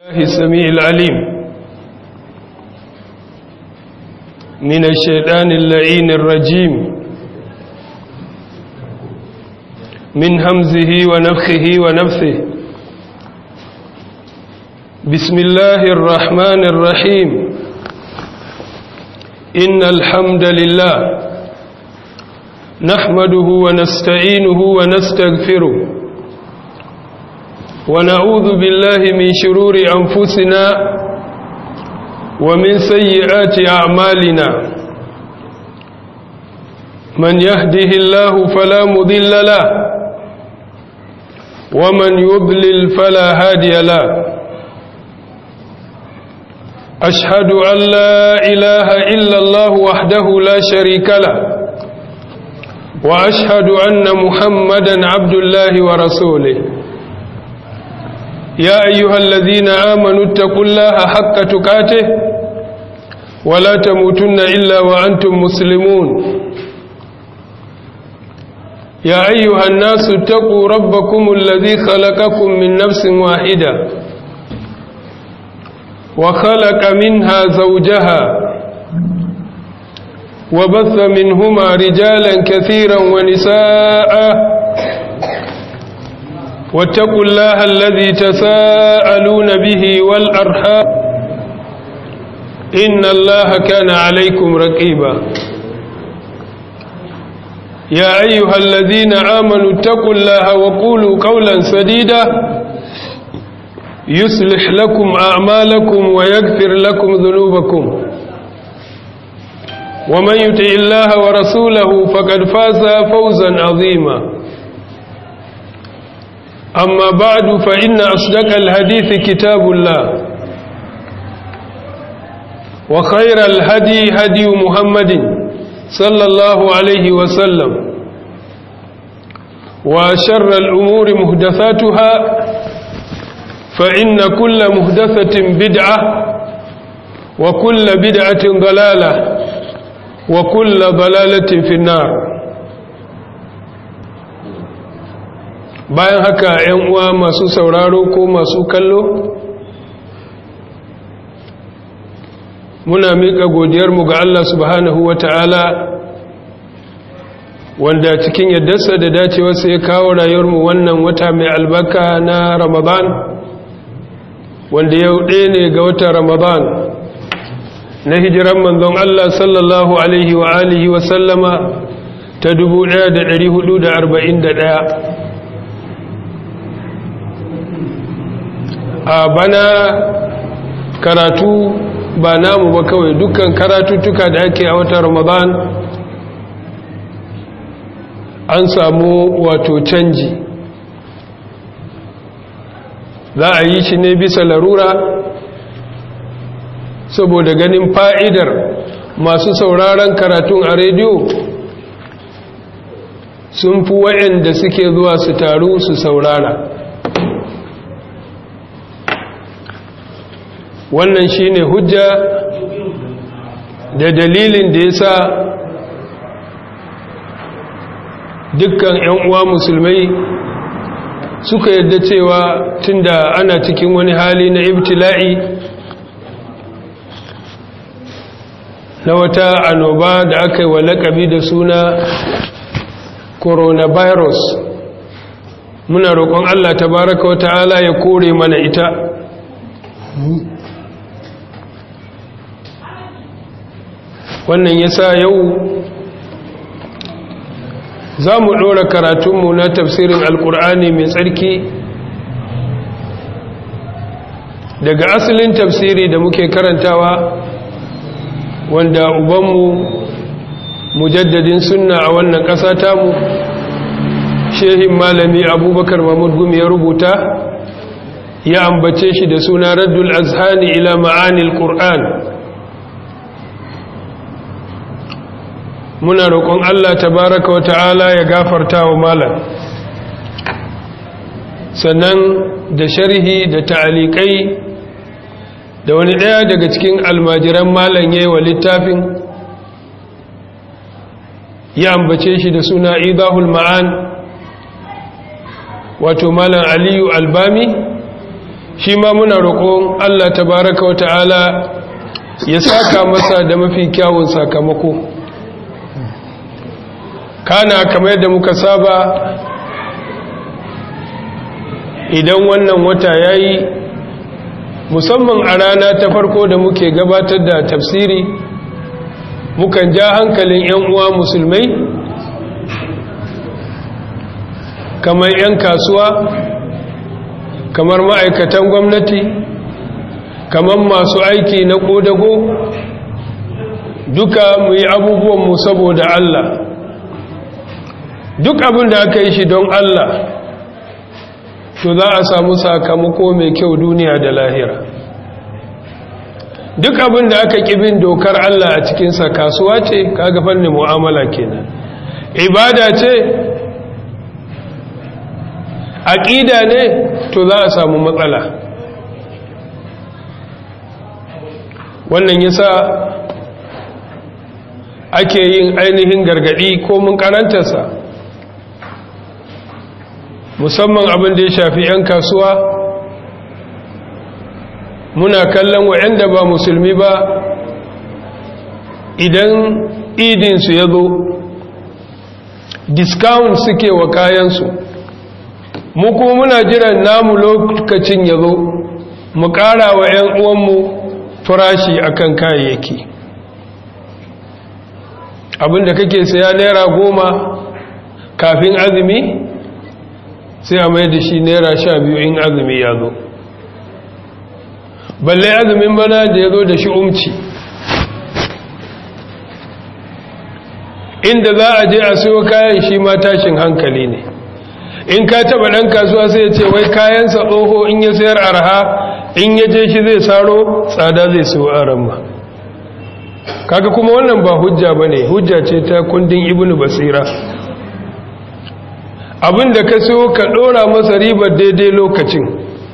الله السميع العليم من الشيطان اللعين الرجيم من همزه ونفخه ونفثه بسم الله الرحمن الرحيم إن الحمد لله نحمده ونستعينه ونستغفره ونعوذ بالله من شرور أنفسنا ومن سيئات أعمالنا من يهده الله فلا مضل له ومن يضلل فلا هادي له أشهد أن لا إله إلا الله وحده لا شريك له وأشهد أن محمدا عبد الله ورسوله يا أيها الذين آمنوا اتقوا الله حق تقاته ولا تموتن إلا وأنتم مسلمون يا أيها الناس اتقوا ربكم الذي خلقكم من نفس واحدة وخلق منها زوجها وبث منهما رجالا كثيرا ونساء واتقوا الله الذي تساءلون به والأرحام إن الله كان عليكم رقيبا يا أيها الذين آمنوا اتقوا الله وقولوا قولا سديدا يصلح لكم أعمالكم ويغفر لكم ذنوبكم ومن يطع الله ورسوله فقد فاز فوزا عظيما أما بعد فإن أصدق الحديث كتاب الله وخير الهدي هدي محمد صلى الله عليه وسلم وشر الأمور مهدثاتها فإن كل مهدثة بدعة وكل بدعة ضلالة وكل ضلالة في النار bayan haka ‘yan uwa masu sauraro ko masu kallo muna miƙa godiyarmu ga Allah subhanahu wa ta'ala wanda cikin yaddarsa da dacewarsa ya kawo rayuwarmu wannan wata mai albarka na ramadan wanda yau ɗaya ne ga watan ramadan na hijiran manzon Allah sallallahu alaihi wa alihi wa sallama ta 1441 a bana karatu ba namu ba kawai dukkan karatuttuka da ake a watan ramadan an samu wato canji za a yi shi ne bisa larura saboda ganin fa'idar masu sauraron karatun a rediyo sun fi wa'yanda suke zuwa su taru su saurara wannan shine hujja da dalilin da ya sa dukkan 'yan uwa musulmai suka yadda cewa tunda ana cikin wani hali na ibtila'i na wata annoba da aka yi wa lakabi da suna coronavirus muna roƙon Allah tabaraka wa ta'ala ya kore mana ita wannan ya sa yau za mu ɗora karatunmu na tafsirin alkur'ani mai tsarki daga asalin tafsiri da muke karantawa wanda ubanmu mujaddadin sunna a wannan ƙasa tamu shehin malami abubakar mahmud gumi ya rubuta ya ambace shi da suna raddul azhani ila ma'anil qur'an muna roƙon Allah tabaraka wa ta'ala ya gafarta wa malam sannan da sharhi da ta'alikai da wani ɗaya daga cikin almajiran malam yayi wa littafin ya ambace shi da suna idahul ma'an wato malam aliyu albami shi ma muna roƙon Allah tabaraka wa ta'ala ya saka masa da mafi kyawun sakamako kana kamar yadda muka saba idan wannan wata ya yi musamman a rana ta farko da muke gabatar da tafsiri mukan ja hankalin 'yan uwa musulmai kamar 'yan kasuwa kamar ma'aikatan gwamnati kamar masu aiki na ƙodago duka mu yi abubuwanmu saboda Allah duk abin da aka yi shi don Allah to za a samu sakamako mai kyau duniya da lahira duk abin da aka bin dokar Allah a cikinsa kasuwa ce kaga fannin mu'amala kenan ibada ce aƙida ne to za a samu matsala wannan yasa ake yin ainihin gargadi ko mun karantarsa musamman abin da ya shafi 'yan kasuwa muna kallon wa'yanda ba musulmi ba idan idinsu ya zo discount suke wa kayansu mu kuma muna jiran namu lokacin ya zo mu ƙara wa 'yan uwanmu farashi akan kayayyaki abinda kake saya naira goma kafin azumi sai a mai da shi naira sha biyu in azumi ya zo balle azumin bana da ya zo da shi umci inda za a je a siyo kayan shi ma tashin hankali ne in ka taba ɗan kasuwa sai ya ce wai kayansa tsoho in ya sayar arha in ya je shi zai saro tsada zai siyo aran ma kaga kuma wannan ba hujja ba ne hujja ce ta kundin ibnu basira abin da ka siyo ka ɗora masa ribar daidai lokacin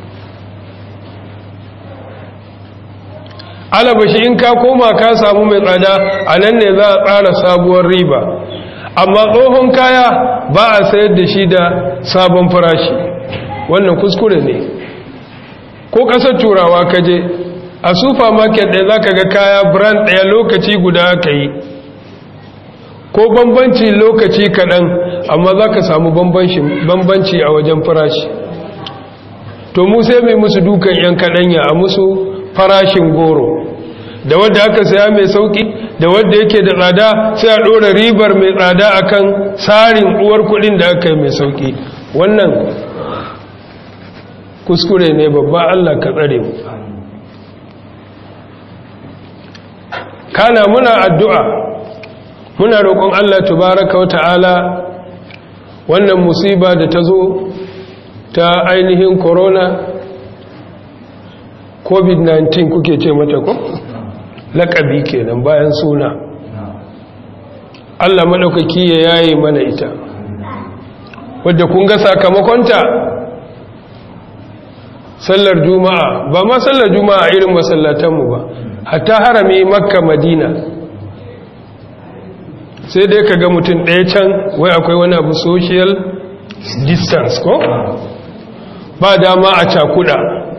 alabashi in ka koma ka samu mai tsada a nan ne za a tsara sabuwar riba amma tsohon kaya ba a sayar da shi da sabon farashi wannan kuskure ne ko ƙasar turawa ka je a supermarket ɗaya za ka ga kaya brand ɗaya lokaci guda aka yi ko bambanci lokaci kaɗan amma za ka samu bambanci a wajen farashi to mu sai mai musu dukan 'yan kaɗanya a musu farashin goro da wadda aka saya mai sauki da wadda yake da tsada sai a ɗora ribar mai tsada akan tsarin uwar kuɗin da aka yi mai sauki wannan kuskure ne babba Allah ka tsare mu kana muna addu'a muna roƙon Allah tubaraka wa ta'ala wannan musiba da ta zo ta ainihin corona covid-19 kuke ce mata ko? laƙabi kenan bayan suna Allah maɗaukaki ya yaye mana ita wadda kun ga sakamakonta sallar juma'a ba ma sallar juma'a irin masallatanmu ba hatta harami makka madina sai dai ka ga mutum ɗaya can wai akwai wani abu social distance ko ba dama a cakuda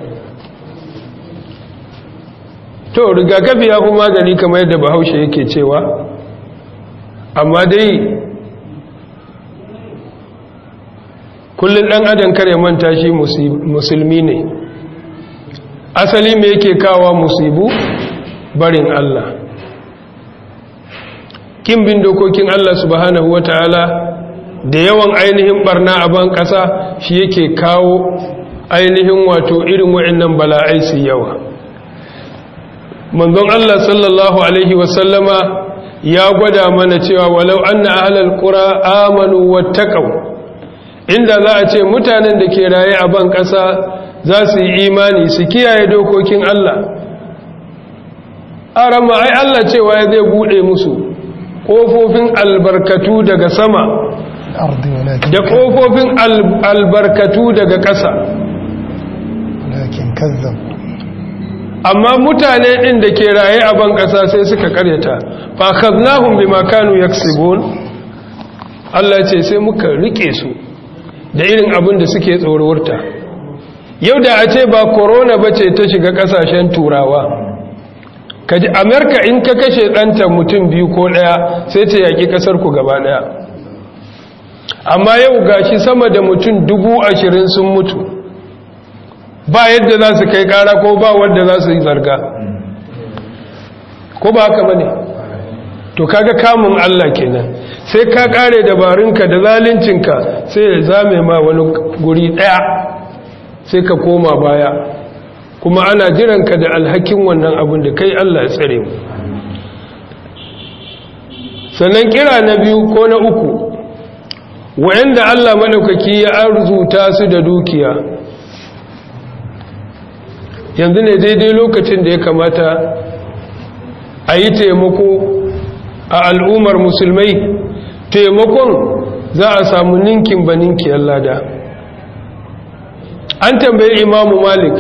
to rigakafi ya fi magani kamar yadda bahaushe yake cewa amma dai kullum ɗan adam kare manta shi musulmi ne asali me yake kawa musibu barin Allah kin bin dokokin Allah subhanahu wata'ala da yawan ainihin barna a ban ƙasa shi yake kawo ainihin wato irin wa'annan bala'ai su yawa manzon Allah sallallahu alaihi wasallama ya gwada mana cewa walau anna ahlal qura amanu wattaqaw inda za a ce mutanen da ke raye a ban ƙasa za su yi imani su kiyaye dokokin Allah arama ai Allah cewa ya zai bude musu kofofin albarkatu daga sama da kofofin albarkatu daga ƙasa amma mutane ɗin da ke raye a ban ƙasa sai suka karyata fa kaznahum bima kanu yaksibun Allah ce sai muka rike su da irin abin da suke tsororta yau da a ce ba korona ba ce ta shiga kasashen turawa kaji amerika in ka kashe ɗanta mutum biyu ko ɗaya sai ta yaƙi ƙasarku gaba ɗaya amma yau gashi sama da mutum dubu ashirin sun mutu ba yadda za su kai ƙara ko ba wadda za su yi zarga ko ba haka ba ne to kaga kamun allah kenan sai ka ƙare dabarunka da zalincinka sai ya zame ma wani guri ɗaya sai ka koma baya kuma ana jiranka da alhakin wannan abin da kai Allah ya tsare mu sannan kira na biyu ko na uku wa'anda Allah madaukaki ya arzuta su da dukiya yanzu ne daidai lokacin da ya kamata a yi taimako a al'ummar musulmai taimakon za a samu ninkin ba ninkiyar lada an tambayi imamu malik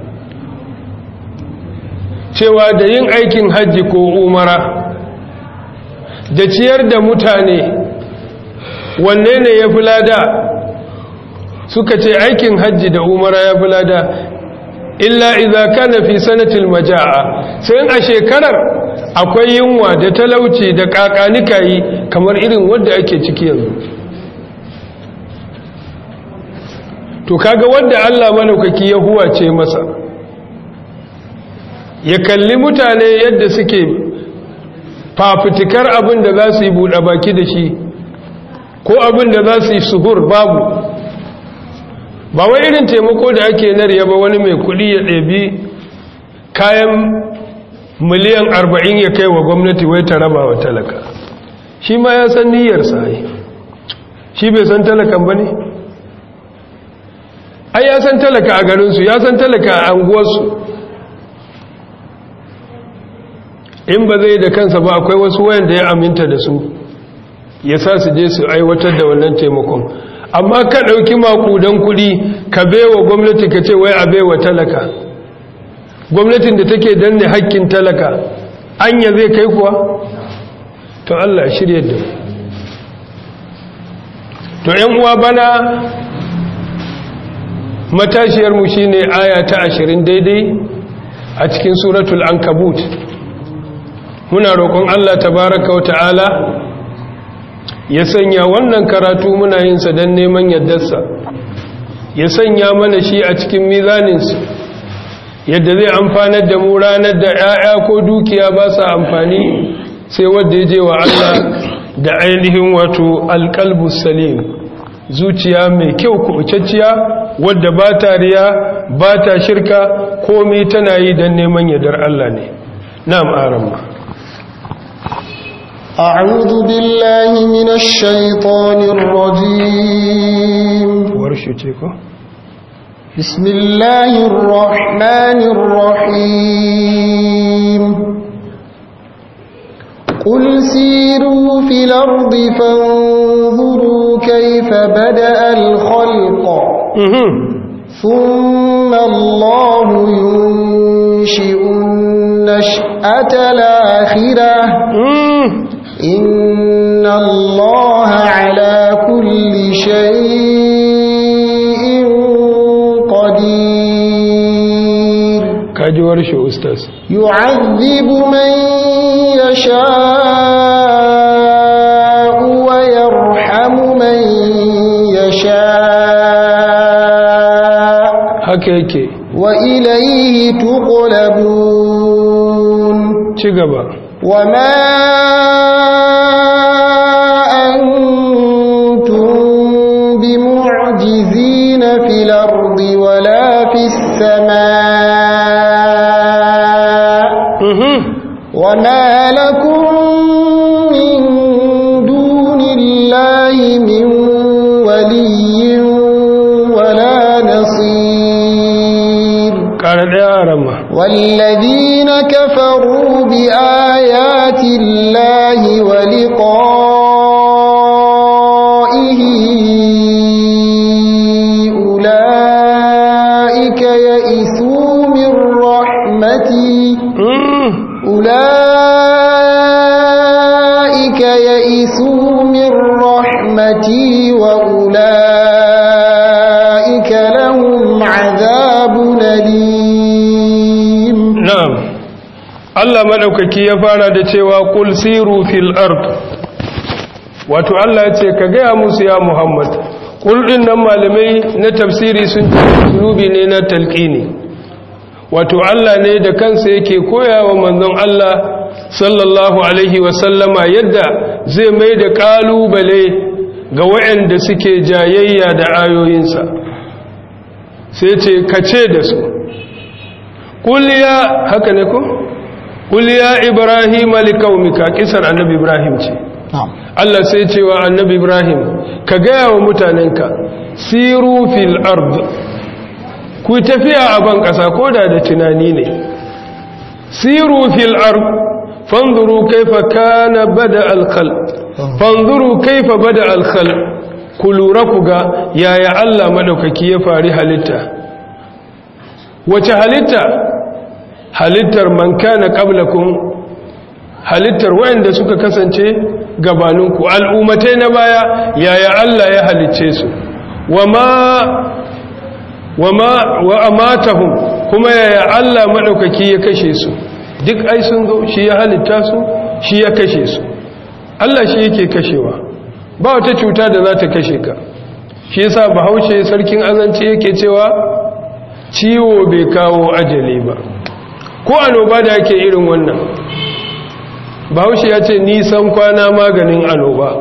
cewa da yin aikin hajji ko umara da ciyar da mutane wanne ne ya fi lada suka ce aikin hajji da umara ya fi lada illa idza kana fi sanatil majaa sai a shekarar akwai yunwa da talauci da kakanikayi kamar irin wanda ake ciki yanzu to kaga wanda Allah malaukaki ya huwace masa ya kalli mutane yadda suke fafutukar abin da za su yi buɗe baki da shi ko abin da za su yi suhur babu ba wai irin taimako da ake narya ba wani mai kuɗi ya ɗabi kayan miliyan arba'in ya kai wa gwamnati wai ta raba wa talaka shi ma ya san niyyarsa ai shi bai san talakan ba ne ai ya san talaka a garinsu ya san talaka a anguwarsu in ba zai da kansa ba akwai wasu wayanda ya aminta da su ya sa su je su aiwatar da wannan taimakon amma ka ɗauki makudan kuɗi ka bewa gwamnati ka ce wai a bewa talaka gwamnatin da take danne hakkin talaka anya zai kai kuwa to Allah shirye da to ‘yan uwa bana matashiyarmu shi ne aya ta ashirin daidai a cikin suratul ankabut muna roƙon Allah tabaraka wa ta'ala ya sanya wannan karatu muna yinsa don neman yardarsa ya sanya mana shi a cikin mizaninsu yadda zai amfanar da mu ranar da 'ya'ya ko dukiya ba sa amfani sai wadda ya je wa Allah da ainihin wato alƙalbus salim zuciya mai kyau kubutacciya wadda ba ta riya ba ta shirka komai tana yi don neman yardar Allah ne na'am aramma أعوذ بالله من الشيطان الرجيم warshute ko بسم الله الرحمن الرحيم قل سيروا في الأرض فانظروا كيف بدأ الخلق ثم الله ينشئ النشأة الآخرة إن الله على كل شيء قدير kaji warshe ustaz يعذب من يشاء ويرحم من يشاء haka yake وإليه تقلبون ci gaba وما أنتم بمعجزين في الأرض ولا في السماء وما لكم من دون الله من ولي ولا نصير ƙara ɗaya aramma والذين كفروا بآيات الله ولقائه أولئك يئسوا من رحمتي أولئك يئسوا من رحمتي وأولئك لهم عذاب na'am Allah madaukaki ya fara da cewa qul siru fil ard wato Allah ya ce ka gaya musu ya Muhammad qul din nan malamai na tafsiri sun ce rubi ne na talqini wato Allah ne da kansa yake koyawa manzon Allah sallallahu alaihi wa sallama yadda zai mai da kalubale ga waɗanda suke jayayya da ayoyinsa sai ce kace da su kuliya haka ne ko kuliya ibrahim likaumika kisar annabi ibrahim ce Allah sai cewa annabi ibrahim ka gaya wa mutanenka siru fil ard ku tafiya a ban kasa koda da tunani ne siru fil ard fanzuru kaifa kana bada al khalq fanzuru kaifa bada al khalq ku lura ku ga yaya Allah madaukaki ya fari halitta wace halitta halittar man kana qablakum halittar wayanda suka kasance gabaninku al'ummatai na baya yaya Allah ya halicce su wama wama wa amatahum kuma yaya Allah madaukaki ya kashe su duk ai sun zo shi ya halitta su shi ya kashe su Allah shi yake kashewa ba wata cuta da za ta kashe ka shi yasa bahaushe sarkin azanci yake cewa ciwo bai kawo ajali ba ko anoba da yake irin wannan bahaushe ya ce nisan kwana maganin anoba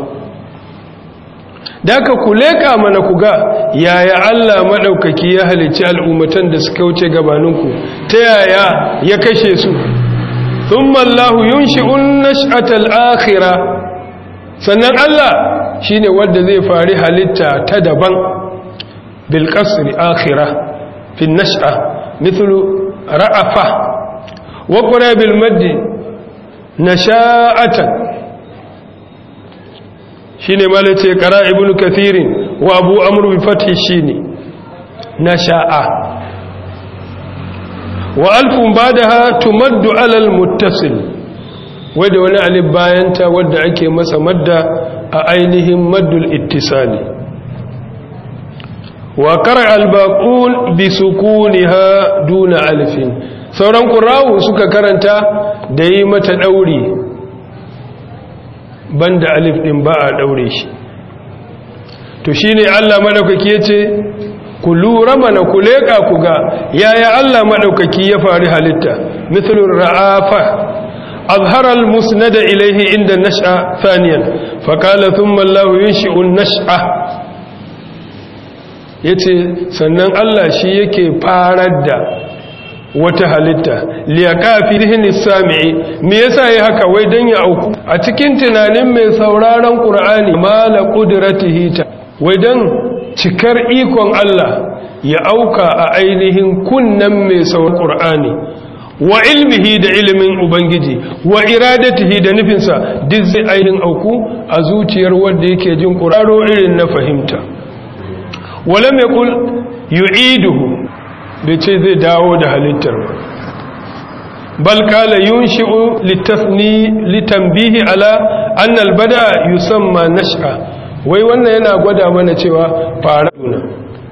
da aka kuleka mana ku ga yaya Allah maɗaukaki ya halicci al'ummatan da suka wuce gabaninku ta yaya ya kashe su sun mallahu yun shi'un nash'atal akhira sannan Allah shi ne wadda zai fari halitta ta daban bilkasri akhira fin nash'a mithlu ra'afa wa qura bil maddi nasha'atan shine malace qara ibnu kathirin wa abu amr bi fathi shine nasha'a wa alfun badaha tumaddu ala al muttasil wadda wani alif bayanta wadda ake masa madda a ainihin maddul ittisali wa qara al baqul bi sukuniha duna alfin sauran qura'u suka karanta da yi mata dauri banda alif din ba a daure shi to shine Allah madaukaki yace ku lura mana ku leka ku ga yaya Allah madaukaki ya fari halitta mithlu ra'afa azhara al-musnad ilayhi inda nash'a thaniyan fa qala thumma Allah yunshi'u an-nash'a yace sannan Allah shi yake farar da wata halitta liyaka fi dhihni sami'i me yasa yi haka wai dan ya auku a cikin tunanin mai sauraron qur'ani mala qudratihi ta wai dan cikar ikon Allah ya auka a ainihin kunnan mai sauraron qur'ani wa ilmihi da ilimin ubangiji wa iradatihi da nufinsa duk zai ainihin auku a zuciyar wanda yake jin qur'ano irin na fahimta wala mai kul yu'iduhu bai ce zai dawo da halittar ba bal kala yunshi'u litasni litanbihi ala anna albada yusamma nash'a wai wannan yana gwada mana cewa fara duna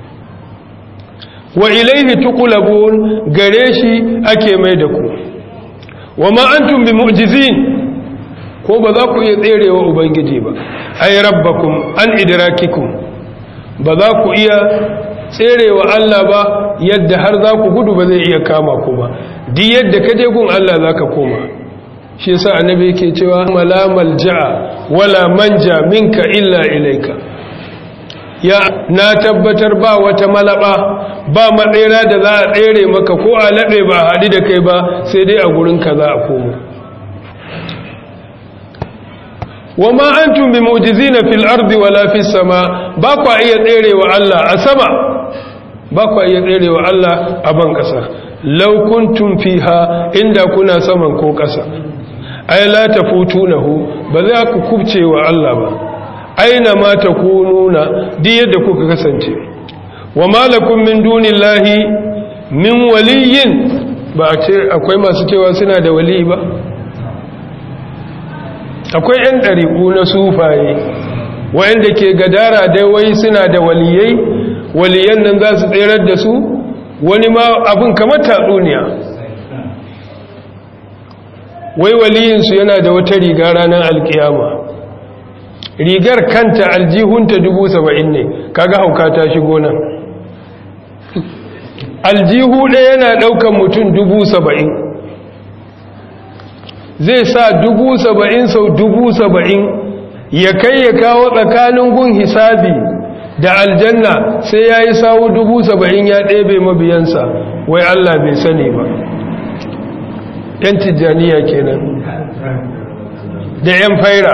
wa ilaihi tuqlabun gare shi ake mai da ku wa ma antum bimu'jizin ko ba za ku iya tserewa ubangiji ba ay rabbakum an idrakikum ba za ku iya tserewa Allah ba yadda har za ku gudu ba zai iya kama ku ba di yadda ka je gun Allah za ka koma shi yasa annabi yake cewa mala malja'a wala manja minka illa ilaika ya na tabbatar ba wata malaba ba matsera da za a tsere maka ko a laɓe ba haɗi da kai ba sai dai a gurin ka za a koma wa ma antum bi mu'jizina fil ardi wala fis sama ba kwa iya tserewa Allah a sama ba kwa iya tserewa Allah a ban kasa law kuntum fiha inda kuna saman ko kasa ay la tafutunahu ba za ku kubce wa Allah ba aina ma takununa di yadda kuka kasance wa malakum min dunillahi min waliyin ba ce akwai masu cewa suna da wali ba akwai 'yan ɗariƙu na sufaye wayanda ke gadara dai wai suna da waliyai waliyan nan za su tserar da su wani ma abin kamar tatsuniya wai waliyinsu yana da wata riga ranar alkiyama rigar kanta aljihunta dubu saba'in ne kaga hauka ta shigo nan aljihu ɗaya yana ɗaukan mutum dubu saba'in zai sa dubu saba'in sau dubu saba'in ya kai ya kawo tsakanin gun hisabi da aljanna sai ya yi sawu dubu saba'in ya ɗebe mabiyansa wai Allah bai sani ba ‘yan tijjaniya kenan da ‘yan faira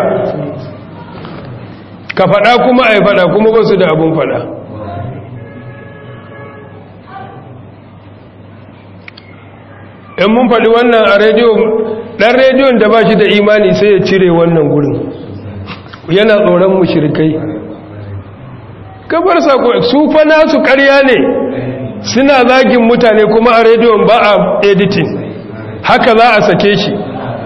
ka faɗa kuma a yi faɗa kuma ba su da abin faɗa in mun faɗi wannan a rediyo ɗan rediyon da ba shi da imani sai ya cire wannan gurin yana tsoron mushirikai kabar sako su fa nasu ƙarya ne suna zagin mutane kuma a rediyon ba a editing haka za a sake shi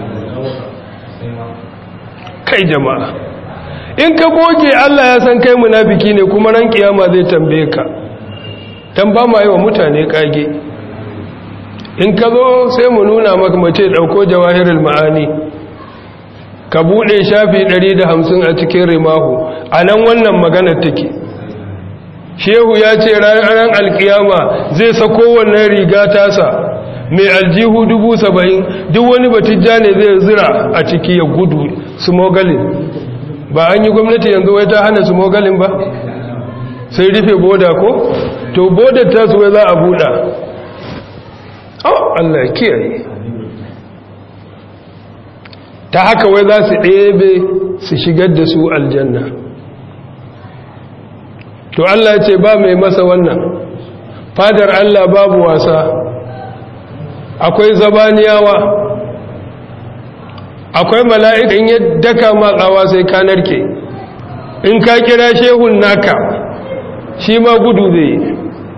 kai jama'a in ka goge Allah ya san kai munafiki ne kuma ran kiyama zai tambaye ka dan ba ma yi wa mutane kage in ka zo sai mu nuna maka mace dauko jawahirul ma'ani ka bude shafi 150 a cikin rimahu anan wannan magana take shehu ya ce ranar alkiyama zai sako wannan riga tasa mai aljihu dubu saba'in duk wani batijja ne zai zira a ciki ya gudu smogalin ba an yi gwamnati yanzu wai ta hana smogalin ba sai rufe boda ko to bodar ta su wai za a buɗa oh Allah kiyaye ta haka wai za su ɗebe su shigar da su aljanna to Allah ce ba mai masa wannan fadar Allah babu wasa akwai zabaniyawa akwai mala'ikan yadda ka matsawa sai ka narke in ka kira shehun naka shi ma gudu zai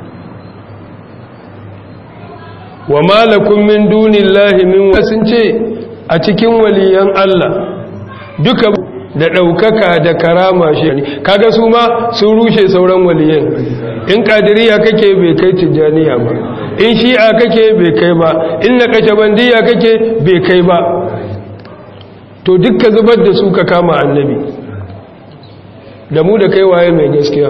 wa malakun min dunillahi min sun ce a cikin waliyan Allah duka da ɗaukaka da karama shi ne kaga su ma sun rushe sauran waliyan in ƙadiriya kake bai kai tijjaniya ba in shi'a kake bai kai ba in na kashabandiya kake bai kai ba to dukka zubar da su ka kama annabi da mu da kai waye mai gaskiya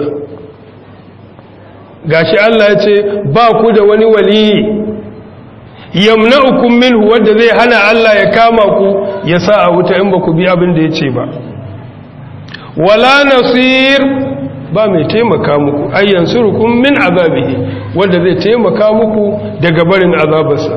gashi Allah ya ce ba ku da wani waliyi yamna'ukum minhu wanda zai hana Allah ya kama ku ya sa a wuta in ba ku bi abin da ya ce ba wala nasir ba mai taimaka muku ayyan surukun min azabihi wanda zai taimaka muku daga barin azabarsa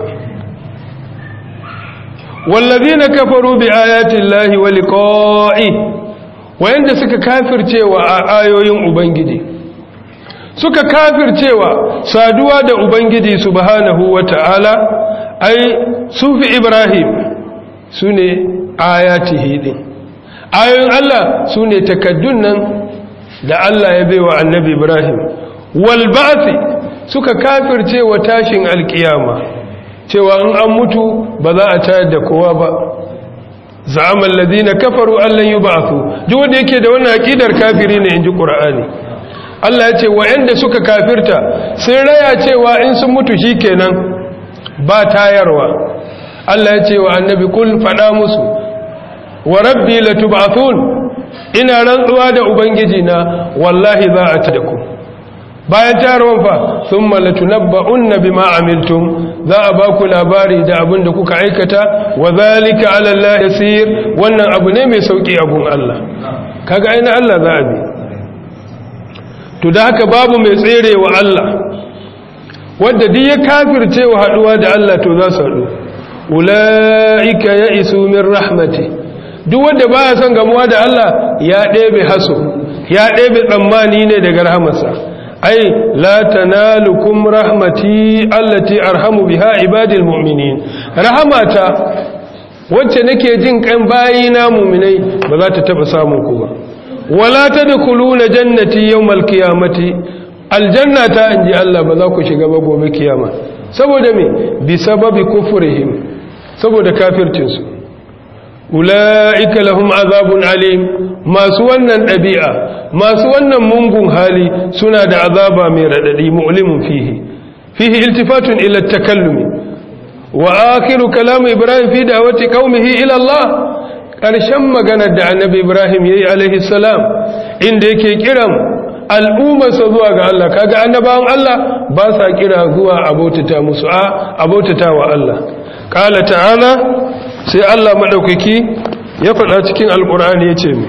wallazina kafaru bi ayati llahi wa liqa'i wayanda suka kafircewa a ayoyin ubangiji suka kafircewa saduwa da ubangiji subhanahu wata'ala ai sufi ibrahim sune ayatihi din ayoyin Allah sune takaddun nan da Allah ya baiwa annabi Ibrahim wal ba'thi suka kafirce wa tashin alkiyama cewa in an mutu ba za a tayar da kowa ba za'amal ladina kafaru allan yub'athu duk wanda yake da wannan aqidar kafiri ne inji qur'ani Allah ya ce wa'anda suka kafirta sun raya cewa in sun mutu shikenan ba tayarwa Allah ya ce wa annabi kul fada musu wa rabbi latub'athun ina rantsuwa da ubangiji na wallahi za a tada ku bayan tayarwan fa thumma latunabba'unna bima amiltum za a ba ku labari da abin da kuka aikata wa zalika ala Allah yasir wannan abu ne mai sauki abun Allah kaga aina Allah za a bi to da haka babu mai tsere wa Allah wanda duk ya kafirce wa haduwa da Allah to za su haɗu ulaika ya'isu min rahmati duk wanda baya son gamuwa da Allah ya ɗebe haso ya ɗebe tsammani ne daga rahamarsa ai la tanalukum rahmati allati arhamu biha ibadil mu'minin rahamata wacce nake jin kan bayina mu'minai ba za ta taba samun ku ba wala tadkhuluna jannati yawmal qiyamati aljannata inji Allah ba za ku shiga ba gobe kiyama saboda me bi sababi kufrihim saboda kafircin su ula'ika lahum azabun alim masu wannan ɗabi'a masu wannan mungun hali suna da azaba mai raɗaɗi mu'limun fihi fihi iltifatun ila takallumi wa akhiru kalam ibrahim fi da'wati qaumihi ila Allah karshen maganar da annabi ibrahim yayi alaihi salam inda yake kiran al'ummarsa zuwa ga Allah kaga annabawan Allah ba sa kira zuwa abotata musu a abotata wa Allah qala ta'ala sai Allah madaukaki ya faɗa cikin alqur'ani yace mi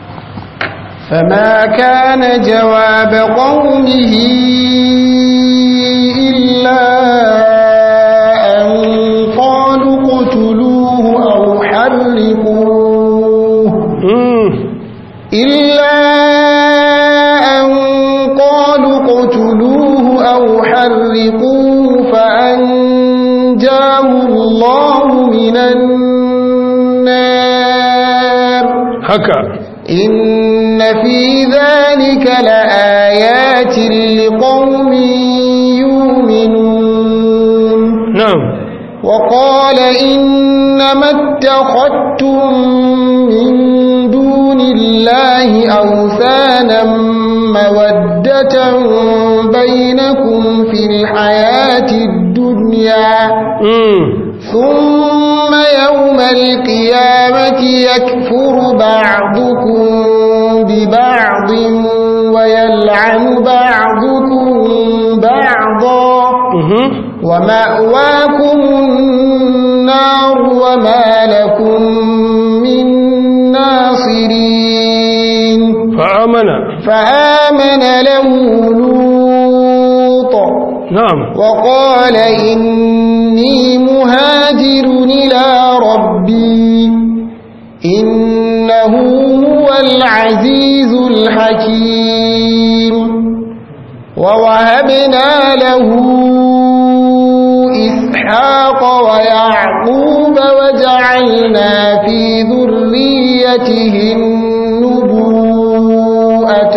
فما كان جواب قومه إلا أن قالوا اقتلوه أو حرقوه إلا أن قالوا اقتلوه أو حرقوه فأنجاه الله من النار haka إن في ذلك لآيات لقوم يؤمنون na'am وقال إنما اتخذتم من دون الله أوثانا مودة بينكم في الحياة الدنيا mm. ثم يوم القيامة يكفر بعضكم ببعض ويلعن بعضكم بعضا mhm ومأواكم النار وما لكم من ناصرين fa'amana فآمن له لوط na'am وقال إني مهاجر إلى ربي إنه هو العزيز الحكيم ووهبنا له إسحاق ويعقوب وجعلنا في ذريته النبوءة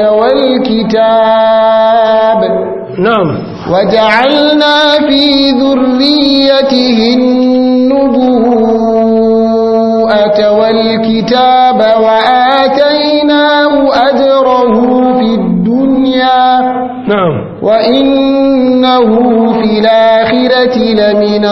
والكتاب na'am وجعلنا في ذريته النبوءة والكتاب وآتيناه أجره في الدنيا na'am وإنه في الآخرة لمن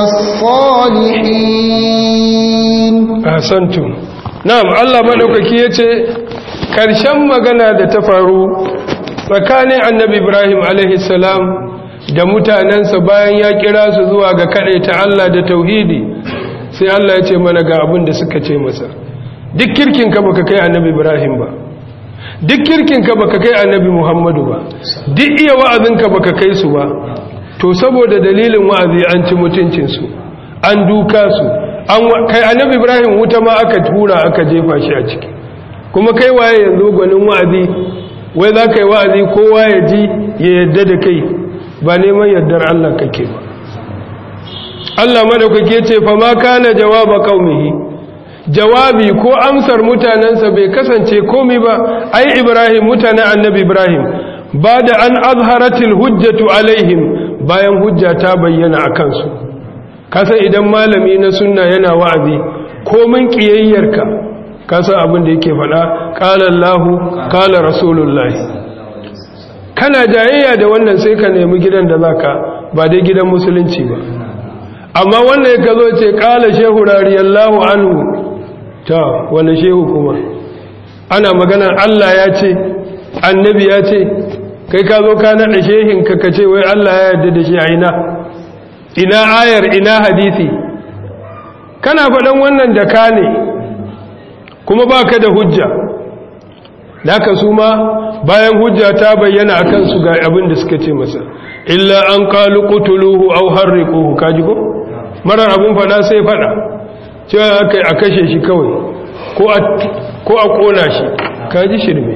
الصالحين ahsantu na'am Allah madaukaki yace karshen magana da ta faru tsakanin annabi Ibrahim alaihi salam da mutanensa bayan ya kira su zuwa ga ta Allah da tauhidi sai Allah ya ce mana ga abin da suka ce masa duk kirkin ka baka kai annabi Ibrahim ba duk kirkin ka baka kai annabi Muhammadu ba duk iya wa'azin ka baka kai su ba to saboda dalilin wa'azi an ci mutuncin su an duka su an wa- kai annabi Ibrahim wuta ma aka tura aka jefa shi a ciki kuma kai waye yanzu gwanin wa'azi wai za ka yi wa'azi kowa ya ji ya yadda da kai ba neman yardar Allah kake ba Allah madaukake ce fa ma kana jawaba qaumihi jawabi ko amsar mutanansa bai kasance komai ba ai Ibrahim mutanen annabi Ibrahim ba da an azharatil hujjatu alaihim bayan hujja ta bayyana akan su kasan idan malami na sunna yana wa'azi komin kiyayyarka kasan abin da yake faɗa qala Allahu qala rasulullahi kana jayayya da wannan sai ka nemi gidan da zaka ba dai gidan musulunci ba amma wannan ka zo ce kala shehu radiyallahu anhu ta wani shehu kuma ana magana Allah ya ce annabi ya ce kai ka zo ka naɗa shehin ka kace wai Allah ya yarda da shi a ina ina ayar ina hadisi kana faɗan wannan da ka ne kuma baka da hujja Daka su ma bayan hujja ta bayyana a kansu ga abin da suka ce masa illa an qalu qutuluhu aw harriquhu kaji ko marar abin fada sai fada cewa akai a kashe shi kawai ko a ko a kona shi kaji shirme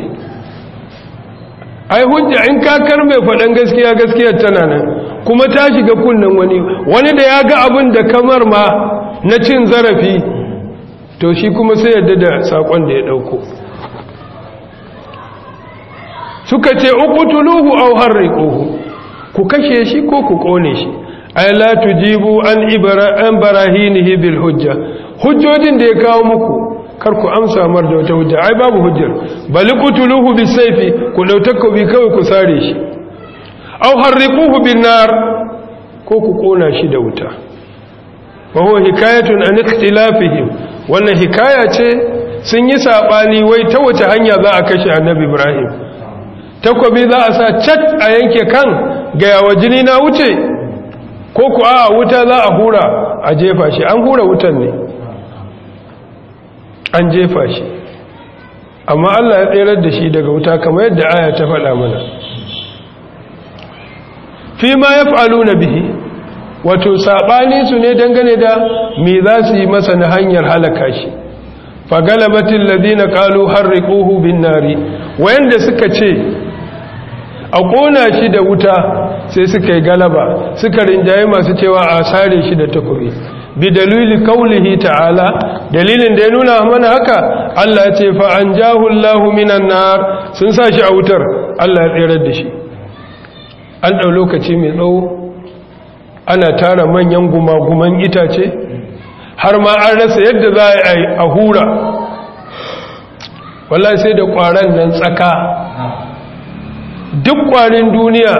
ai hujja in ka karme fadan gaskiya gaskiyar tana nan kuma ta shiga kunnen wani wani da ya ga abin da kamar ma na cin zarafi to shi kuma sai yadda da sakon da ya dauko suka ce uqtuluhu aw harriquhu ku kashe shi ko ku kone shi ay la tujibu an ibra an barahinihi bil hujja hujjojin da ya kawo muku kar ku amsa mar da wata hujja ai babu hujjar bal qutuluhu bis sayfi ku dautaka bi kawai ku sare shi aw harriquhu bin nar ko ku kona shi da wuta wa huwa hikayatun an ikhtilafihim wannan hikaya ce sun yi sabani wai ta wace hanya za a kashe annabi ibrahim takobi za a sa cat a yanke kan ga yawa jini na wuce ko ku a wuta za a hura a jefa shi an hura wutan ne an jefa shi amma Allah ya tserar da shi daga wuta kamar yadda aya ta faɗa mana fi ma ya fa'alu na bihi wato saɓani su ne dangane da me za su yi masa na hanyar halaka shi fagalabatin ladina ƙalu harriƙuhu bin nari wayanda suka ce a ƙona shi da wuta sai suka yi galaba suka rinjaye masu cewa a sare shi da takobi bi dalili kaulihi ta'ala dalilin da ya nuna mana haka Allah ya ce fa an jahullahu minan nar sun sa shi a wutar Allah ya tsirar da shi an ɗau lokaci mai tsawo ana tara manyan gumaguman itace har ma an rasa yadda za a yi a hura wallahi sai da ƙwaron nan tsaka duk ƙwarin duniya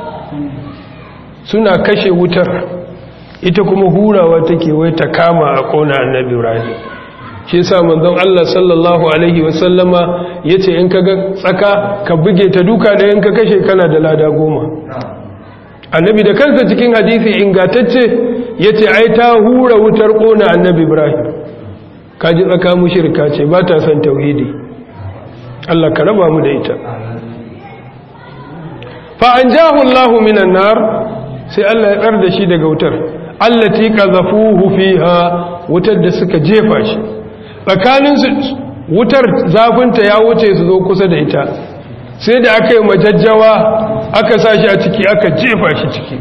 suna kashe wutar ita kuma hurawa take wai ta kama a ƙona annabi ibrahim shi yasa manzon Allah sallallahu alaihi wasallama yace in ka ga tsaka ka buge ta duka da in ka kashe kana da lada goma annabi da kansa cikin hadisi ingantacce yace ai ta hura wutar ƙona annabi ibrahim kaji tsaka mushrika ce ba ta son tauhidi Allah ka raba mu da ita fa anjahu Allahu minan nar sai Allah ya tsar da shi daga wutar allati qazafuhu fiha wutar da suka jefa shi tsakanin su wutar zafinta ya wuce su zo kusa da ita sai da aka yi majajjawa aka sa shi a ciki aka jefa shi ciki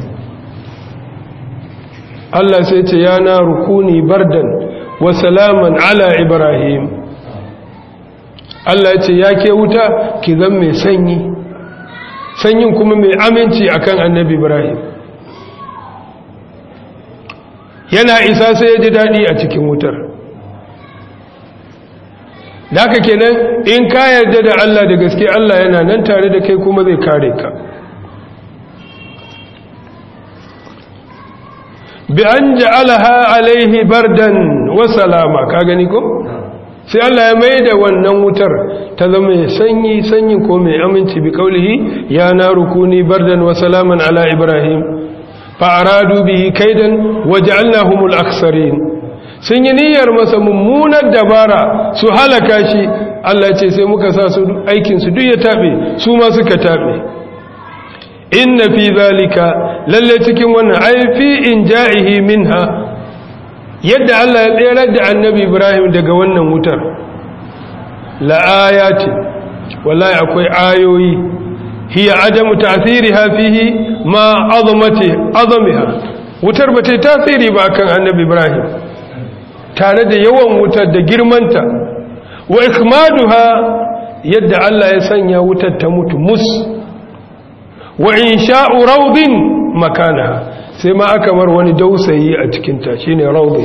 Allah sai ce ya na rukuni bardan wa salaman ala ibrahim Allah ya ce ya ke wuta ki zan mai sanyi sanyin kuma mai aminci akan annabi ibrahim yana isa sai ya ji daɗi a cikin wutar da haka kenan in ka yarda da Allah da gaske Allah yana nan tare da kai kuma zai kare ka bi an ja'alaha alaihi bardan wa salama ka gani ko sai Allah ya mai da wannan wutar ta zama mai sanyi sanyi ko mai aminci bi kaulihi ya na rukuni bardan wa salaman ala ibrahim fa'aradu bihi kaidan waj'alnahumul aksarin sun yi niyyar masa mummunar dabara su halaka shi Allah ce sai muka sa su aikin su duk ya tabe su ma suka tabe inna fi zalika lalle cikin wannan ai fi inja'ihi minha yadda Allah ya tsere da annabi Ibrahim daga wannan wutar la ayati wallahi akwai ayoyi hiya adamu ta'thiriha fihi ma azamati azamiha wutar ba ta tasiri ba kan annabi ibrahim tare da yawan wutar da girmanta wa ikmaduha yadda Allah ya sanya wutar ta mutu mus wa insha'u rawdin makanaha sai ma aka mar wani dausayi a cikin ta shine rawdin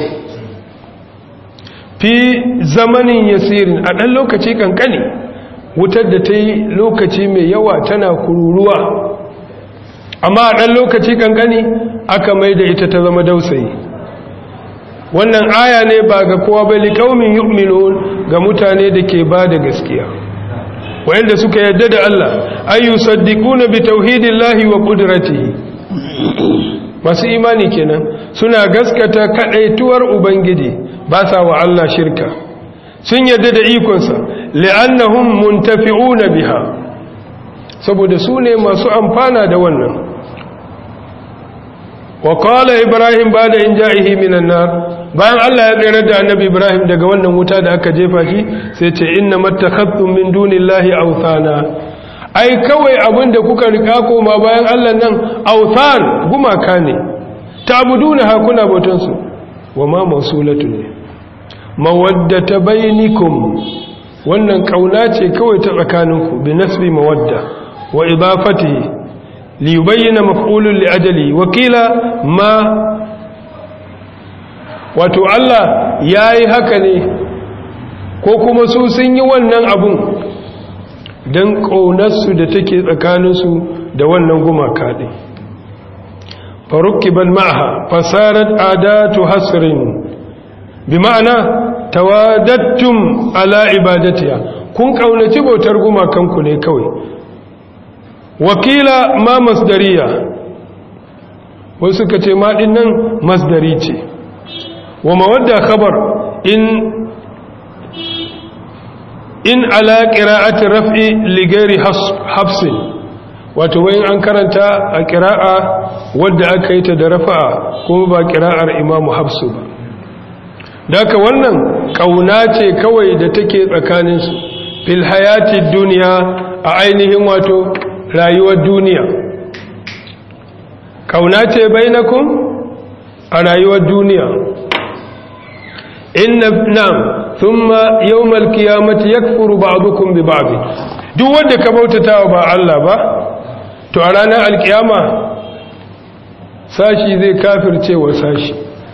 fi zamanin yasirin a dan lokaci kankani wutar da ta yi lokaci mai yawa tana kururuwa amma a ɗan lokaci kankani aka mai da ita ta zama dausayi wannan aya ne ba ga kowa bai liƙaumin yu'minun ga mutane da ke ba da gaskiya wayanda suka yadda da Allah ayu saddiquna bi tauhidillahi wa qudratihi masu imani kenan suna gaskata kadaituwar ubangiji ba sa wa Allah shirka sun yadda da ikonsa li'annahum muntafi'una biha saboda su ne masu amfana da wannan wa qala ibrahim bada in ja'ihi minan nar bayan Allah ya tsere da annabi ibrahim daga wannan wuta da aka jefa shi sai ce inna mattakhadtum min dunillahi awthana ai kawai abinda kuka rika koma bayan Allah nan awthan gumaka ne ta'buduna ha kuna bautan su wa ma mausulatun ne mawaddata bainikum wannan kauna ce kawai ta tsakaninku bi nasbi mawadda wa idafatihi li yubayyana maf'ulun li ajali wa qila ma wato Allah yayi haka ne ko kuma su sun yi wannan abun dan kaunarsu da take tsakaninsu da wannan gumaka din farukkiban ma'aha fasarat adatu hasrin bi ma'ana tawadattum ala ibadatiha kun kaunaci bautar gumakanku ne kawai wakila ma masdariya wasu ka ce ma nan masdari ce wa mawadda khabar in in ala qira'ati raf'i li ghairi hafsin wato wayin an karanta a qira'a wadda aka yi ta da rafa'a kuma ba qira'ar imamu hafsu ba daka wannan kauna ce kawai da take tsakanin su fil hayati dunya a ainihin wato rayuwar duniya kauna ce bainakum a rayuwar duniya inna nam thumma yawmal qiyamati yakfuru ba'dukum bi ba'd duk wanda ka bautatawa ba Allah ba to a ranar alkiyama sashi zai kafirce wa sashi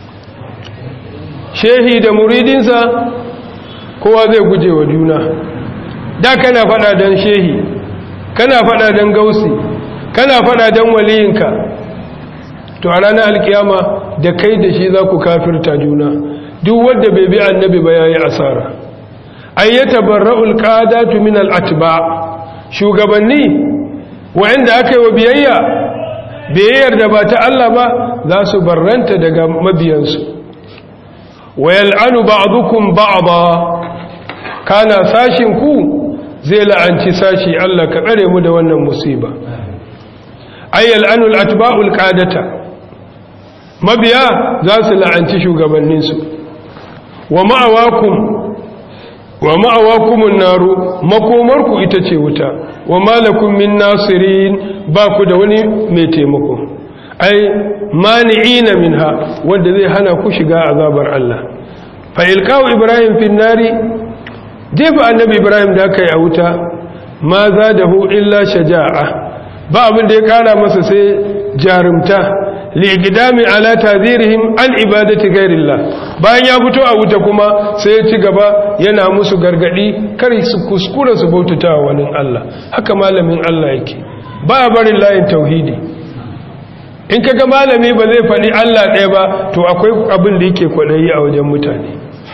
shehi da muridinsa kowa zai guje wa juna da kana fada dan shehi kana fada dan gausi kana fada dan waliyinka to a ranar alkiyama da kai da shi za ku kafirta juna duk wanda bai bi annabi ba yayi asara ayyata barra'ul qadatu min al-atba shugabanni wanda aka yi wa biyayya biyayyar da ba ta Allah ba za su barranta daga mabiyansu wayal'anu ba'dukum ba'da kana sashin ku zai la'anci sashi Allah ka tsare mu da wannan musiba ayyal'anu al-atba'ul qadata mabiya za su la'anci shugabanninsu wa ma'awakum wa ma'awakumun naru makomarku ita ce wuta wa malakum min nasirin ba ku da wani mai taimako ai mani'ina minha wanda zai hana ku shiga azabar Allah fa ilqaw ibrahim fin nari jefa annabi ibrahim da kai a wuta ma zadahu illa shaja'a ba abin da ya kara masa sai jarumta liqdami ala tadhirihim an ibadati ghairillah bayan ya fito a wuta kuma sai ya ci gaba yana musu gargadi kar su kuskura su bautata wa wani Allah haka malamin Allah yake ba barin layin tauhidi in kaga malami ba zai faɗi Allah ɗaya ba to akwai abin da yake kwaɗayi a wajen mutane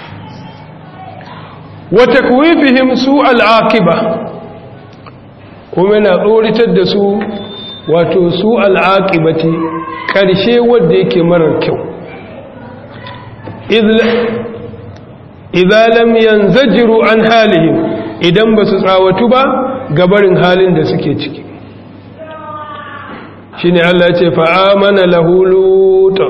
wa takwifihim su al'aqiba kuma yana tsoritar da su wato su al'aqibati ƙarshe wanda yake marar kyau idza lam yanzajiru an halihim idan ba su tsawatu ba gabarin halin da suke ciki shine Allah ya ce fa amana lahu lut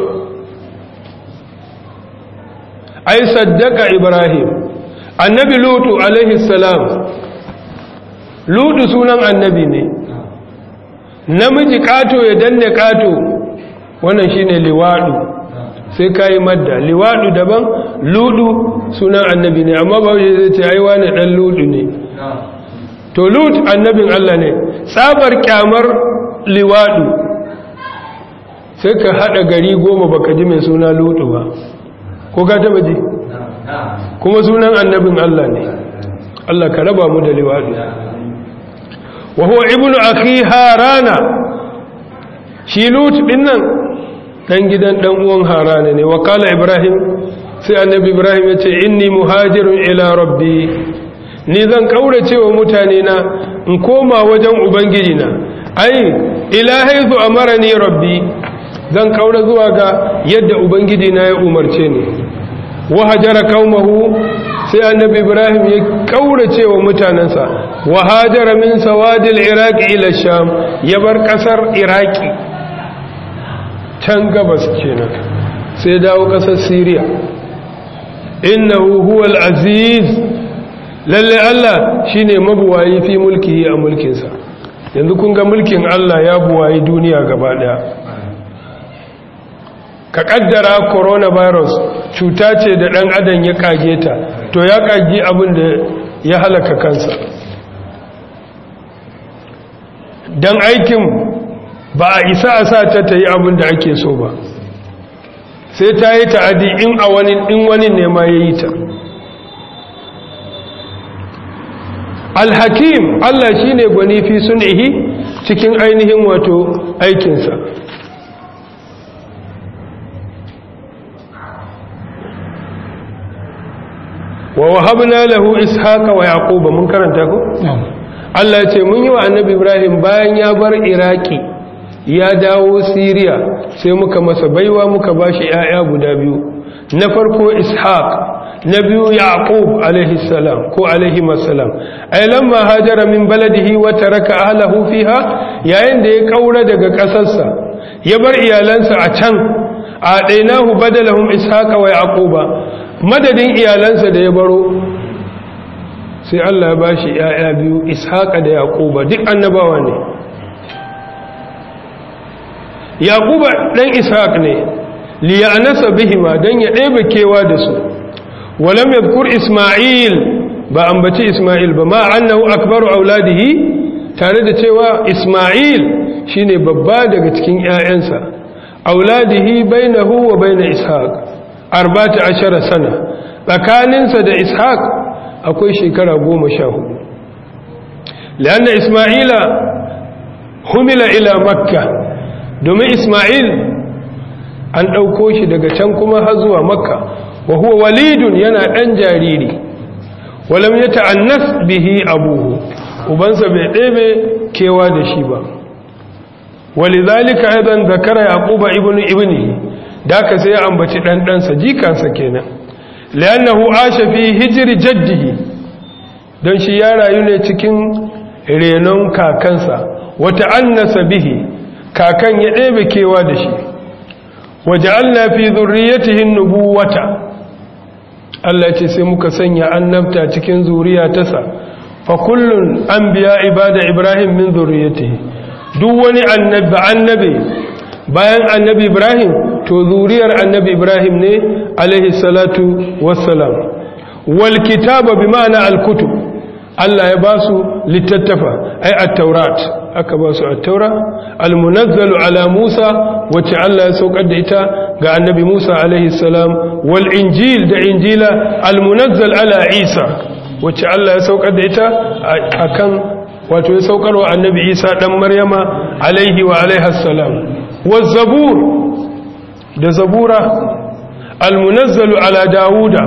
ai saddaka ibrahim annabi lutu alaihi salam lutu sunan annabi ne namiji kato ya danne kato wannan shine liwadu sai kai madda liwadu daban ludu sunan annabi ne amma ba zai ce ai wani dan ludu ne to lut annabin Allah ne tsabar kyamar liwadu sai ka hada gari goma baka ji mai suna ludu ba ko ka taba ji kuma sunan annabin Allah ne Allah ka raba mu da liwadu wa huwa ibnu akhi harana shi lut din nan dan gidan dan uwan harana ne wa kala ibrahim sai annabi ibrahim ya ce inni muhajirun ila rabbi ni zan kaurace wa mutane na in koma wajen ubangiji na ai ila haizu amarani rabbi zan kaura zuwa ga yadda ubangiji na ya umarce ni wa hajara qaumahu sai annabi ibrahim ya kaurace wa mutanansa wa hajara min sawadil iraqi ila sham ya bar kasar iraki can gabas kenan sai dawo kasar syria innahu huwal aziz lalle Allah shine mabuwayi fi mulkihi a mulkinsa yanzu kun ga mulkin Allah ya buwayi duniya gaba daya ka kaddara coronavirus cuta ce da dan adam ya kage ta to ya kage abin da ya halaka kansa dan aikin ba a isa a sa ta ta yi abin da ake so ba sai ta yi ta'adi in a wani in wani ne ma ya yi ta alhakim Allah shi ne gwani fi sunihi cikin ainihin wato aikinsa wa wahabna lahu ishaqa wa yaquba mun karanta ko Allah ya ce mun yi wa annabi Ibrahim bayan ya bar Iraki ya dawo Siriya sai muka masa baiwa muka bashi ƴaƴa guda biyu na farko ishaq na biyu yaqub alaihi salam ko alaihi masalam ay lamma hajara min baladihi wa taraka ahlihi fiha yayin da ya kaura daga kasarsa ya bar iyalansa a can a dainahu badalahum ishaqa wa yaquba madadin iyalansa da ya baro sai Allah ya bashi yaya biyu ishaqa da yaquba duk annabawa ne yaquba dan ishaq ne liyanasa bihima dan ya ɗebe kewa da su walam yadhkur isma'il ba ambaci isma'il ba ma annahu akbaru auladihi tare da cewa isma'il shine babba daga cikin ƴaƴansa auladihi bainahu wa bain ishaq 14 sana tsakaninsa da ishaq akwai shekara 14 lanna isma'ila humila ila makka domin isma'il an ɗauko shi daga can kuma har zuwa makka wa huwa walidun yana ɗan jariri walam ya ta'annas bihi abuhu ubansa bai ɗebe kewa da shi ba walizalika aidan zakara yaquba ibnu ibnihi da ka sai ya ambaci dan ɗansa jikansa kenan li'annahu asha fi hijri jaddihi don shi ya rayu ne cikin renon kakansa wa ta'annasa bihi kakan ya ɗebe kewa da shi waja'alna fi dhurriyyatihi an-nubuwata Allah ce sai muka sanya annabta cikin zuriya tasa fa kullun anbiya ibada ibrahim min dhurriyyatihi duk wani annabi annabi bayan annabi ibrahim to zuriyar annabi ibrahim ne alaihi salatu wassalam wal kitaba bi ma'ana al kutub Allah ya ba su littattafa ai at-taurat aka ba su at-taura al-munazzalu ala Musa wacce Allah ya saukar da ita ga annabi Musa alaihi salam wal injil da injila al-munazzal ala Isa wacce Allah ya saukar da ita akan wato ya saukar wa annabi Isa dan Maryama alaihi wa alaiha salam waz zabur da zabura al-munazzalu ala Dawuda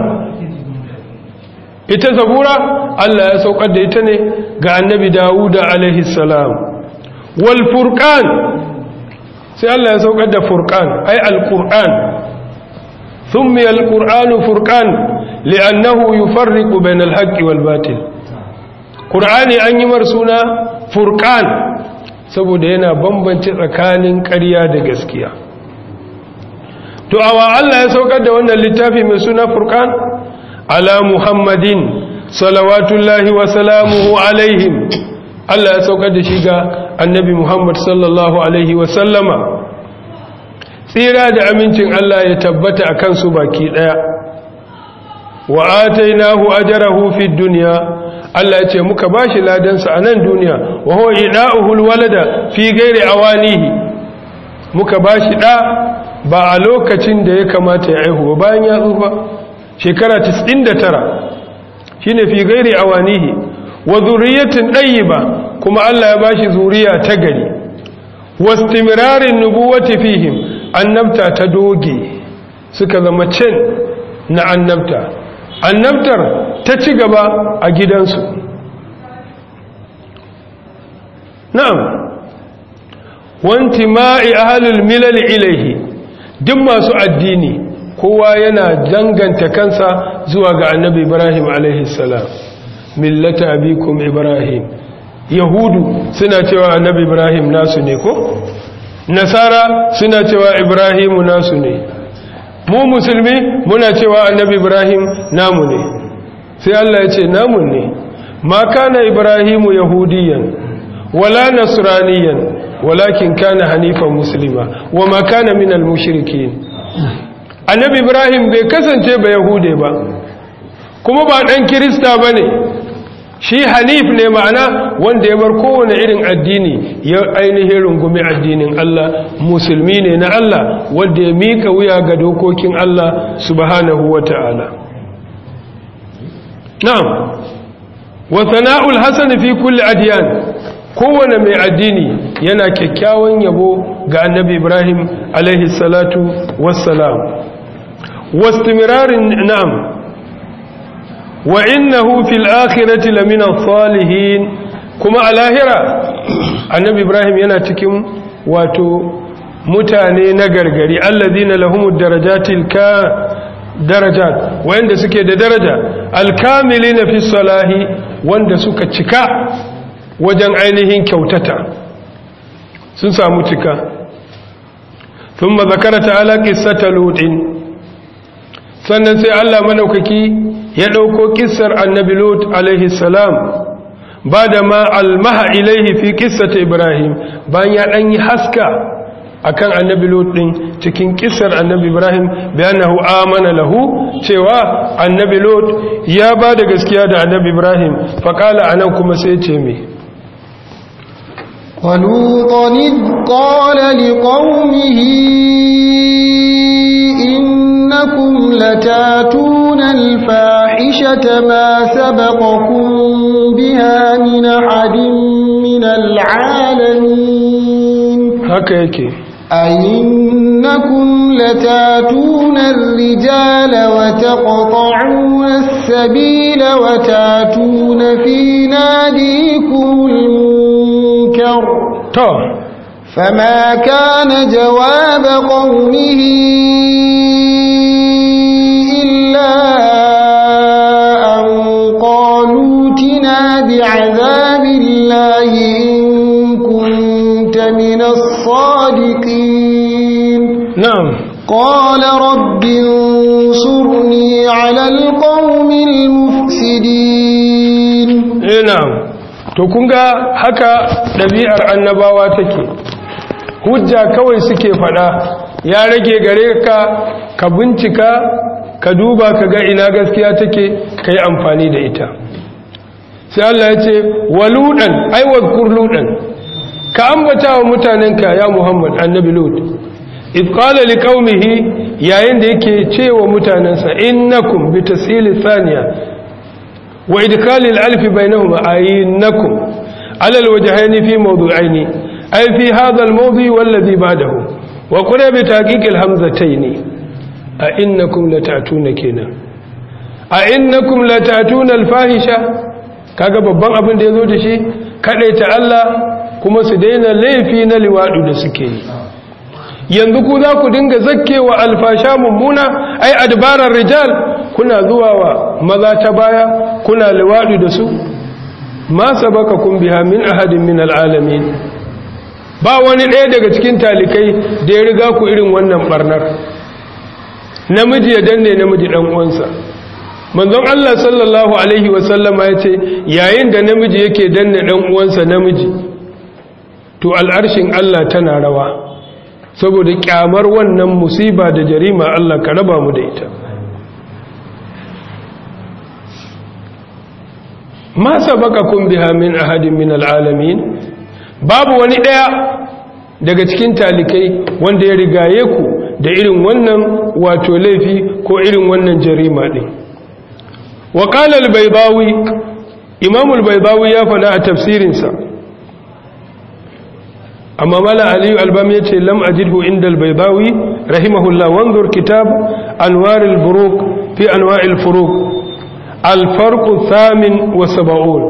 ita zabura Allah ya saukar da ita ne ga annabi Dawuda alaihi salam wal furqan sai Allah ya saukar da furqan ay alquran thumma alquranu furqan li'annahu yufarriqu bayna alhaqqi wal batil qur'ani an yi mar suna furqan saboda yana bambance tsakanin ƙarya da gaskiya to awa Allah ya saukar da wannan littafi mai suna furqan على محمد صلوات الله وسلامه عليهم Allah ya saukar da shi ga annabi Muhammad sallallahu Alaihi wasallama tsira da amincin Allah ya tabbata a kansu baki ɗaya wa atainahu ajrahu fid dunya Allah ya ce muka bashi ladansa a nan duniya wa huwa ida'uhul walada fi ghairi awanihi muka bashi da ba a lokacin da ya kamata ya aihu ba bayan ya tsufa shekara 99 shine fi gairi awanihi wa zuriyatin ba kuma Allah ya bashi zuriya ta gari wastimirarin nubuwati fihim annabta ta doge suka zama cin na annabta annabtar ta ci gaba a gidansu na'am wanti ma'i ahalul milal ilaihi duk masu addini kowa yana danganta kansa zuwa ga annabi ibrahim alaihissalam millata abikum ibrahim yahudu suna cewa annabi ibrahim nasu ne ko nasara suna cewa ibrahimu nasu ne mu musulmi muna cewa annabi ibrahim namu ne sai allah ya ce namu ne ma kana ibrahimu yahudiyan wala nasraniyan walakin kana hanifan muslima wa ma kana minal mushrikin annabi ibrahim bai kasance ba yahude ba kuma ba ɗan kirista ba ne shi hanif ne ma'ana wanda ya bar kowane irin addini ya ainihin rungumi addinin Allah musulmi ne na Allah wanda ya mika wuya ga dokokin Allah subhanahu wa ta'ala na'am wa sana'ul hasan fi kulli adiyan kowane mai addini yana kyakkyawan yabo ga annabi ibrahim alaihi salatu wassalam واستمرار نعم wa innahu fil akhirati lamina salihin kuma a lahira annabi ibrahim yana cikin wato mutane na gargari alladhina lahumud darajatil ka darajat wanda suke da daraja alkamilina fi salahi wanda suka cika wajen ainihin kyautata sun samu cika ثم ذكر تعالى قصة لوط sannan sai Allah madaukaki ya dauko kissar annabi lut alaihi salam bada ma almaha ilaihi fi qissati ibrahim bayan ya dan yi haska akan annabi lut din cikin kissar annabi ibrahim bayanahu amana lahu cewa annabi lut ya bada gaskiya da annabi ibrahim faqala anan kuma sai ce me ولوطا إذ قال لقومه إنكم لتاتون الفاحشة ما سبقكم بها من أحد من العالمين هكذا أئنكم لتاتون الرجال وتقطعون السبيل وتاتون في ناديكم المنكر to فما كان جواب قومه إلا أن قالوا تنا بعذاب الله إن كنت من الصادقين na'am قال رب انصرني على القوم المفسدين eh na'am to kun ga haka ɗabi'ar annabawa take hujja kawai suke faɗa ya rage gare ka ka bincika ka duba ka ga ina gaskiya take ka yi amfani da ita sai Allah ya ce waludan aiwar kurludan ka ambata wa mutanenka ya Muhammad annabi Lut إذ قال لقومه yayin da yake cewa mutanensa innakum bi tasili thaniya wa idkhal al-alf bainahuma ayinnakum ala al-wajhayn fi mawdu'ayn ay fi hadha al-mawdi' walladhi ba'dahu wa qura bi taqiq al-hamzatayn a innakum latatuna kenan a innakum latatuna al-fahisha kaga babban abin da yazo da shi kadaita Allah kuma su daina laifi na liwadu da suke yi yanzu ku za ku dinga zakkewa alfasha mummuna ai adbarar rijal kuna zuwa wa maza ta baya kuna liwadu da su ma sabaka kun biha min ahadin min alalamin ba wani ɗaya daga cikin talikai da ya riga ku irin wannan barnar namiji ya danne namiji dan uwansa manzon Allah sallallahu alaihi wasallama ya ce yayin da namiji yake danne dan uwansa namiji to al'arshin Allah tana rawa saboda kyamar wannan musiba da jarima Allah ka raba mu da ita ma sabaqakum biha min ahadin min alalamin babu wani daya daga cikin talikai wanda ya rigaye ku da irin wannan wato laifi ko irin wannan jarima din wa qala al-baydawi imam al-baydawi ya fada a tafsirinsa amma mala aliyu albam ya ce lam ajidhu inda albaidawi rahimahullah wanzur kitab anwar al-buruq fi anwa' al-furuq al-farq thamin wa sab'un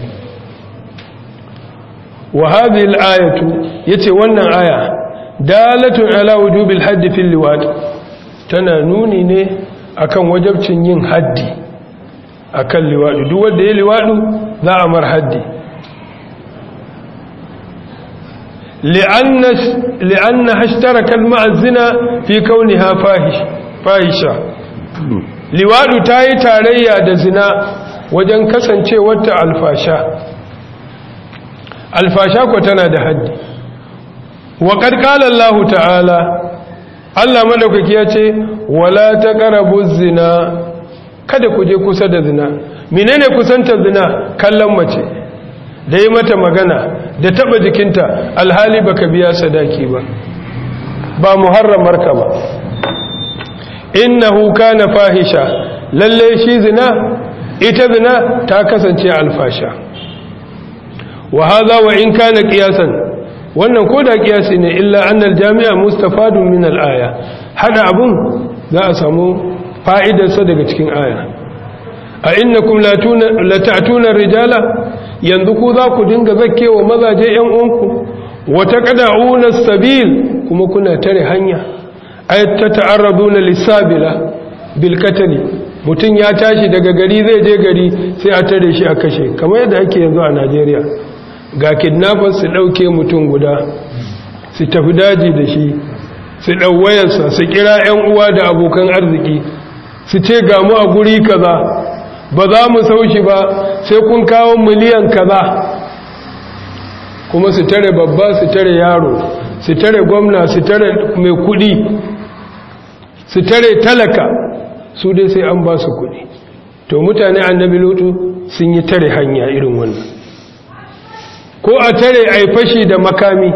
wa hadhihi al-ayatu yace wannan aya dalatun ala wujubi al-hadd fi al-liwad tana nuni ne akan wajabcin yin haddi akan liwadu duk wanda ya liwadu za a mar haddi لأن لأنها اشتركت مع الزنا في كونها فاحش فاحشة liwadu ta yi tarayya da zina wajen kasancewarta alfasha alfasha ko tana da haddi wa qala Allah ta'ala Allah madaukaki ya ce wala taqrabu zina kada ku je kusa da zina menene kusanta zina kallon mace da yi mata magana da taba jikinta alhali baka biya sadaki ba ba muharramar ka ba innahu kana fahisha lalle shi zina ita zina ta kasance alfasha wa hadha wa in kana qiyasan wannan koda qiyasi ne illa annal jami'a mustafadun min al-aya hada abun za a samu fa'idarsa daga cikin aya a innakum la ta'tuna rijala yanzu ku za ku dinga zakkewa mazaje yan uwanku wa taqda'una sabil kuma kuna tare hanya ay tata'arraduna lisabila bil qatl mutun ya tashi daga gari zai je gari sai a tare shi a kashe kamar yadda ake yanzu a Najeriya ga kidnappers su dauke mutun guda su tafi daji da shi su dau wayarsa su kira yan uwa da abokan arziki su ce ga mu a guri kaza ba za mu saushi ba sai kun kawo miliyan kaza kuma su tare babba su tare yaro su tare gwamna su tare mai kudi su tare talaka su dai sai an ba su kudi to mutane annabi lutu sun yi tare hanya irin wannan ko a tare a fashi da makami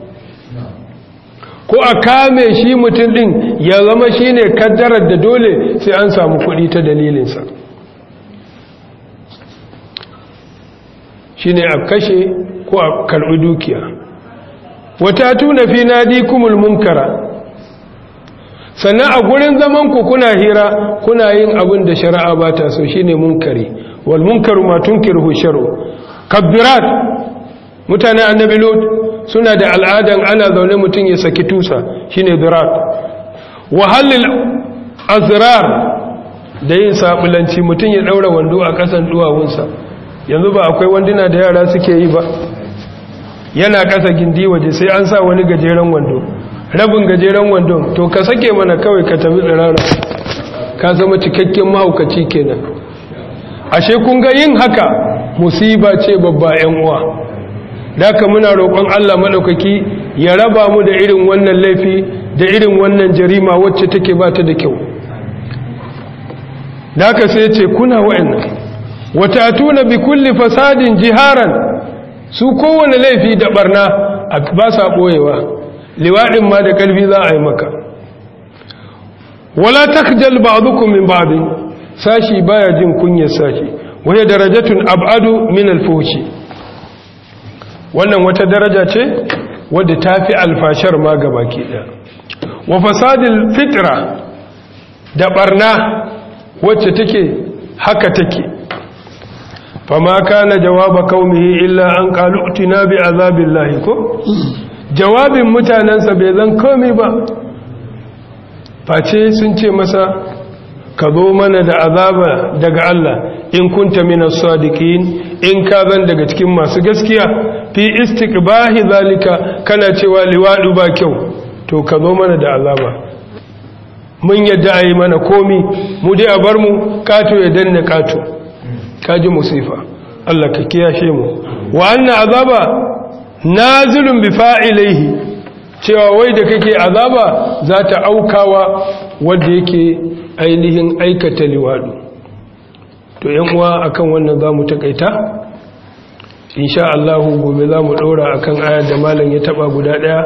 ko a kame shi mutum din ya zama shi ne kaddarar da dole sai an samu kudi ta dalilinsa shi ne a kashe ko a karɓi dukiya wata tuna fi nadi kumul munkara sannan a gurin zaman ku kuna hira kuna yin abin da shari'a ba ta so shine munkari wal munkaru ma tunkiru shar'u kabbirat mutane annabi lut suna da al'adan ana zaune mutum ya saki tusa shine dirat wa halil azrar da yin sabulanci mutum ya daura wando a kasan duwawunsa yanzu ba akwai wanduna da yara suke yi ba yana kasa gindi waje sai an sa wani gajeren wando rabin gajeren wando to ka sake mana kawai ka tafi tsirara ka zama cikakken mahaukaci kenan ashe kun ga yin haka musiba ce babba yan uwa daka muna roƙon Allah madaukaki ya raba mu da irin wannan laifi da irin wannan jarima wacce take ba ta da kyau daka sai ce kuna wa'annan wata tuna bi kulli fasadin jiharan su kowane laifi da barna ba sa ɓoyewa liwaɗin ma da ƙarfi za a yi maka wala takjal ba'dukum min ba'din sashi baya jin kunyar sashi waya darajatun ab'adu min al-fuhshi wannan wata daraja ce wadda tafi alfashar ma gabaki ɗaya wa fasadil fitra da barna wacce take haka take fama kana jawaba kaumihi illa an qalu utina bi azabillahi ko jawabin mutanensa bai zan komai ba face sun ce masa ka zo mana da azaba daga Allah in kunta minas sadiqin in ka zan daga cikin masu gaskiya fi istiqbahi zalika kana cewa liwadu ba kyau to ka zo mana da azaba mun yadda a yi mana komi mu dai a bar mu kato ya danne kato kaji musifa Allah ka kiyashe mu wa anna azaba nazilun bi fa'ilaihi cewa wai da kake azaba za ta aukawa wanda yake ainihin aikata liwadu to yan uwa akan wannan zamu takaita insha Allah gobe zamu daura akan ayar da malam ya taba guda daya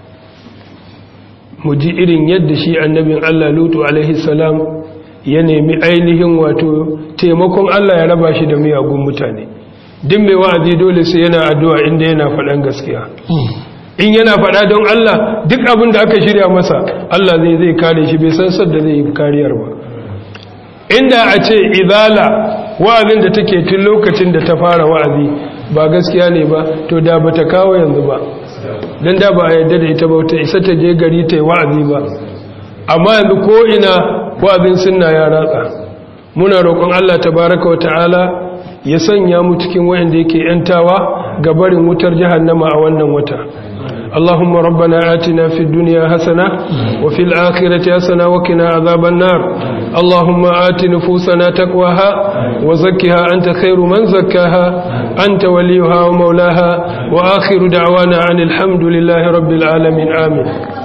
mu ji irin yadda shi annabin Allah Lutu alaihi salam ya nemi ainihin wato taimakon Allah ya raba shi da miyagun mutane din mai wa'azi dole sai yana addu'a inda yana faɗan gaskiya in yana faɗa don Allah duk abin da aka shirya masa Allah zai zai kare shi bai san sadda zai yi kariyar ba inda a ce izala wa'azin da take tun lokacin da ta fara wa'azi ba gaskiya ne ba to da ba ta kawo yanzu ba don da ba a yadda da ita ba ta isa ta je gari ta yi wa'azi ba amma yanzu ko ina wa'azin sunna ya ratsa muna roƙon Allah tabaraka wa ta'ala ya sanya mu cikin wayanda yake yantawa ga barin wutar jahannama a wannan wata اللهم ربنا آتنا في الدنيا حسنة وفي الآخرة حسنة وقنا عذاب النار اللهم آت نفوسنا تقواها وزكها أنت خير من زكاها أنت وليها ومولاها وآخر دعوانا عن الحمد لله رب العالمين آمين